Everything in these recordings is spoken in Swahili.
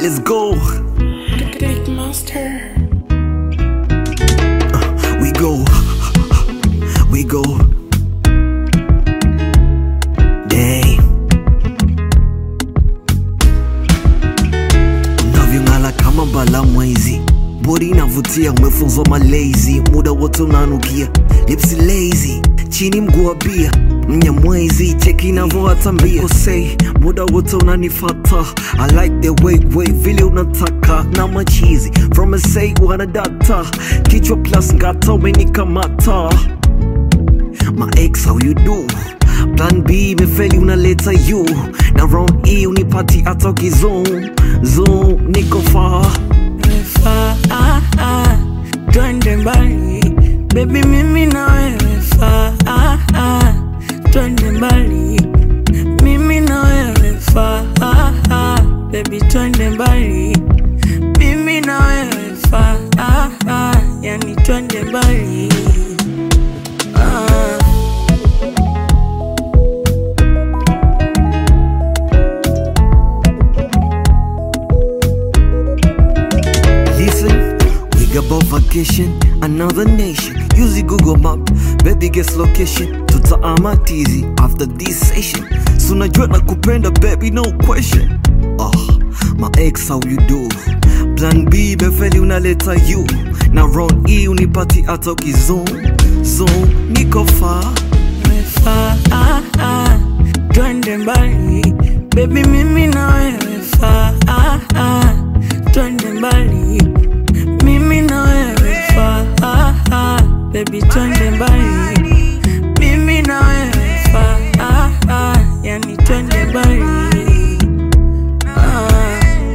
let's go. Click master. We go, we go. Damn. Unavyong'ala kama bala mwezi, bodi inavutia, umefunzwa malezi, muda wote unanukia, lipsi lazy, chini mguu wa bia mnyamwezi, cheki inavyoatambia kosei, muda wote unanifata, I like the way way vile unataka na machizi from a say wana data, kichwa plus ngata umenikamata my ex how you do plan b imefeli unaleta you na round e unipati hata ukizum zoom niko far Faa, ah, ah, twende mbali bebi, mimi na wewe faa, ah, ah, twende mbali mimi na wewe faa, ah, ah, bebi, twende mbali mimi na wewe faa, ah, ah, yani twende mbali ah. Listen, we got about vacation, another nation. Use the Google map, baby guess location. Tutaama tizi after this session. So najua nakupenda baby, no question. Oh, my ex how you do? Plan B befeli unaleta you. Na round E unipati hata ukizum. Zoom, niko far. Faa, ah, ah, twende mbali bebi, mimi na wewe faa, ah, ah, twende mbali mimi na wewe faa, ah, ah, bebi, twende mbali mimi na wewe faa, ah, ah, yani twende mbali ah.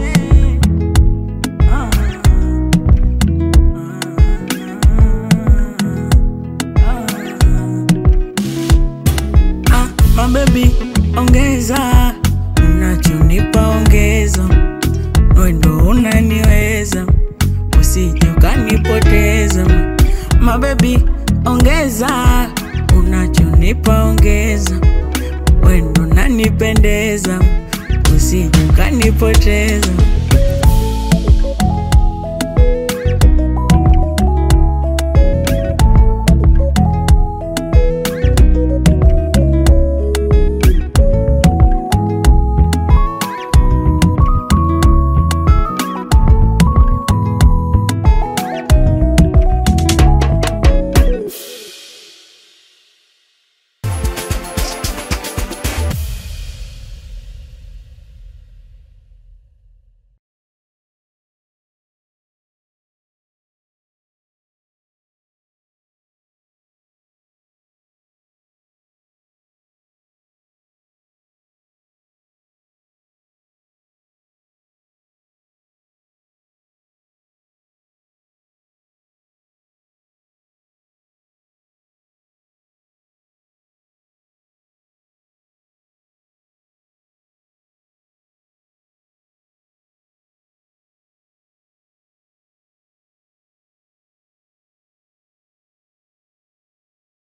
Ah, mabebi ongeza unachonipa ongeza wendo unaniweza usije ukanipoteza mabebi ongeza unachonipa ongeza wendo unanipendeza usije ukanipoteza